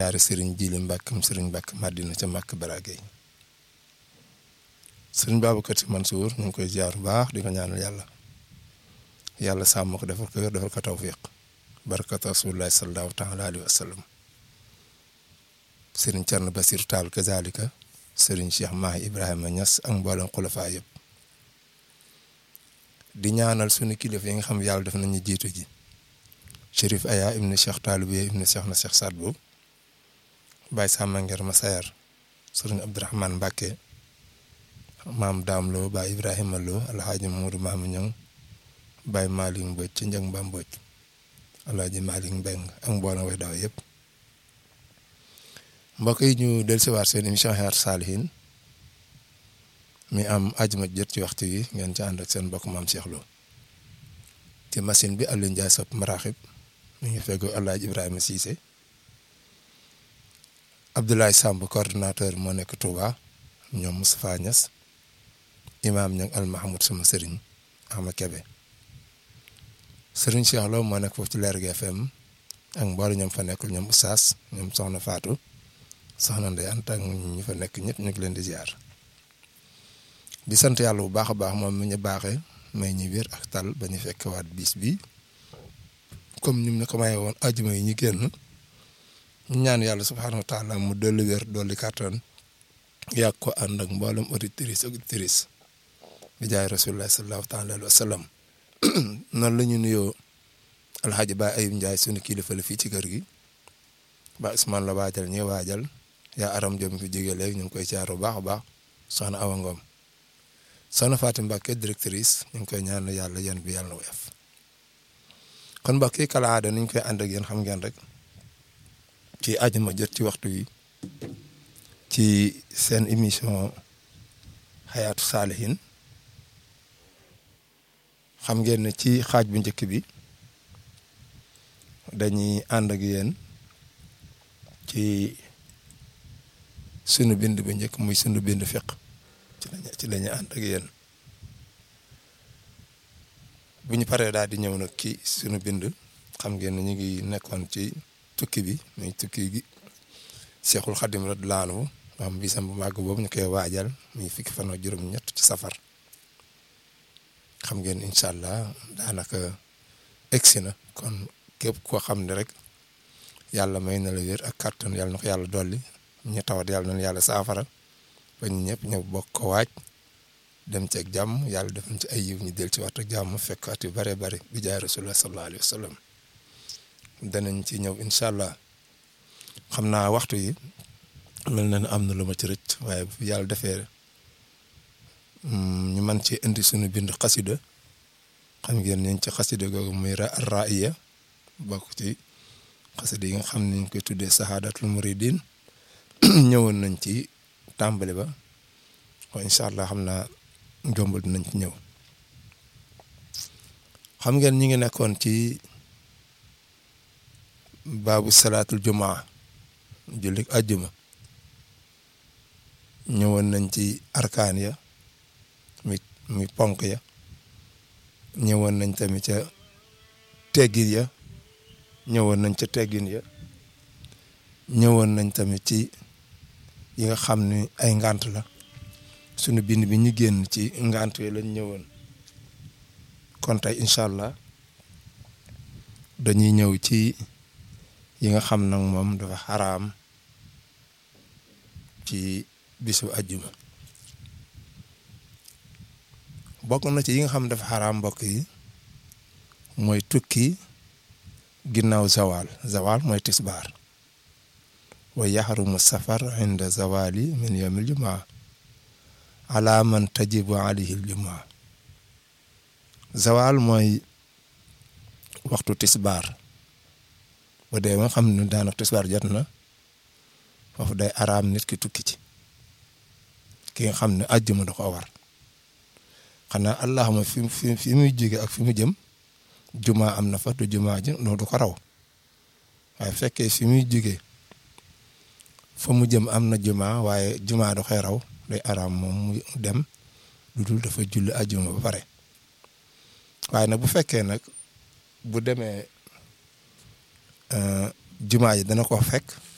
ziare Serigne Jili Mbàkke mu Serigne Mbàkke Madina ca Mbàkke Baragay Serigne Babacar Sy Mansour ñu ngi koy ziar bu baax di ko ñaanal yàlla yàlla sàmm ko defal ko defal ko tawfiq barkat rasulillahi sallallahu taala alayhi wa sallam Serigne Thierno Basir Tall kazalika Serigne Cheikh Mahi Ibrahima Niass ak mboolem xulafaa yëpp di ñaanal sunu kilifa yi nga xam yàlla def nañu jiitu ji Chérif Aya ibnu Cheikh Talibiya ibnu Cheikh na Cheikh Sadbu Baye Samba Nger Masayar Serigne Abdourahmane Mbacke maam Daam Lo Baye Ibrahima Lo Alhaji Moudou Maam Ñang Baye Malick Mbodj ci Njëng Ba Mbodj Alhaji Malick Mbeng ak mboolem way daw yëpp mbokk yi ñu dellusiwaat seen émission Hayatou Salihine mi am ajuma jot ci waxtu yi ngeen ci ànd ak seen mbokk maam Cheikh Lo ci machine bi Aliou Ndiaye sopp maraxib mi ngi feggu Alaaji Ibrahima Cissé Abdoulaye Samb coordonnateur moo nekk Touba ñoom Moustapha Niass imaam ñang al Mahmoud sama sëriñ Ahma Kebe sëriñ Cheikh Lo moo nekk foofu ci Lergui FM ak mboolu ñoom fa nekkul ñoom Oustaz ñoom soxna Fatou soxna Ndeye Anta ak ñi fa nekk ñëpp ñu ngi leen di ziar di sant yàlla bu baax a baax moom mi ñu baaxee may ñu wér ak tal ba ñu fekkewaat bis bi comme ni mu ne ko maye woon ajuma yi ñu génn ñaan yàlla subhaanahu wa taala mu dolli wér dolli kàttan yàgg ko ànd ak mboolem auditrice auditrice bi jaay rasulullah sallallahu taala alayhi wa sallam noonu la ñu nuyoo alxaaji Ba Ayib Ndiaye sunu kilifa la fii ci kër gi ba Ousmane la waajal ñi waajal yaa aram jom fi jóge léegi ñu ngi koy caar bu baax a baax soxna Awa Ngom soxna Fatim Mbacke directrice ñu ngi koy ñaan yàlla yan bi yàlla na woyof kon mbokk yi kala aada ni ñu koy ànd ak yéen xam ngeen rek ci àjjuma jot ci waxtu wi ci seen émission Hayatou Salihine xam ngeen ne ci xaaj bu njëkk bi dañuy ànd ak yéen ci sunu bind bu njëkk muy sunu bind fiq ci lañu ci lañu ànd ak yéen bu ñu paree daal di ñëw nag ci sunu bind xam ngeen ne ñu ngi nekkoon ci tukki bi muy tukki gi Seexul Xadim radiyallaahu anhu am bisam bu màgg boobu ñu koy waajal muy fukki fan ak juróom-ñett ci safar xam ngeen incha allah daanaka egsi na kon képp koo xam ne rek yàlla may na la wér ak kàttan yàlla na ko yàlla dolli ñu tawat yàlla na yàlla saafara. ba ñu ñëpp ñëw bokk ko waaj dem ci ak jàmm yàlla def ci ay yiw ñu del ci waxtu jàmm fekk at yu bare bare bi jaay rasulullah sallallahu alayhi wa sallam danañ ci ñëw incha allah xam naa waxtu yi mel na ne am na lu ma ci rëcc waaye bu yàlla defee ñu mën ci indi suñu bind xasida xam ngeen ñu ci xasida googu muy ra'iya bokk ci xasida yi nga xam ne ñu koy tuddee sahadatul muridin ñëwoon nañ ci tàmbali ba waaye incha allah xam naa jombal dinañ ci ñëw xam ngeen ñi ngi nekkoon ci baabu salaatul jumaa julli àjjuma ñëwoon nañ ci arkaan ya mi mi ponk ya ñëwoon nañ tamit ca teggin ya ñëwoon nañ ca teggin ya ñëwoon nañ tamit ci yi nga xam ne ay ngant la sunu bind bi ñu génn ci ngant yi lañ ñëwoon kon tey incha allah dañuy ñëw ci yi nga xam nag moom dafa xaraam ci bisu ajjuma bokk na ci yi nga xam dafa xaraam mbokk yi mooy tukki ginnaaw zawal zawal mooy tisbaar wa yaxrumu safar inda zawali min yawmil jumaa ala man tajibu alayhi aljumaa zawal mooy waxtu tisbaar ba dee nga xam ne daanaka tisbaar jot na foofu day araam nit ki tukki ci ki nga xam ne àjjuma da ko war xanaa allahuma fi fi fi muy jóge ak fi mu jëm jumaa am na fa du jumaa ji loolu du ko raw waaye fekkee fi muy jóge fa mu jëm am na jumaa waaye jumaa da koy raw day araam moom mu dem lu dul dafa julli àjjuma ba pare waaye nag bu fekkee nag bu demee jumaa ji dana ko fekk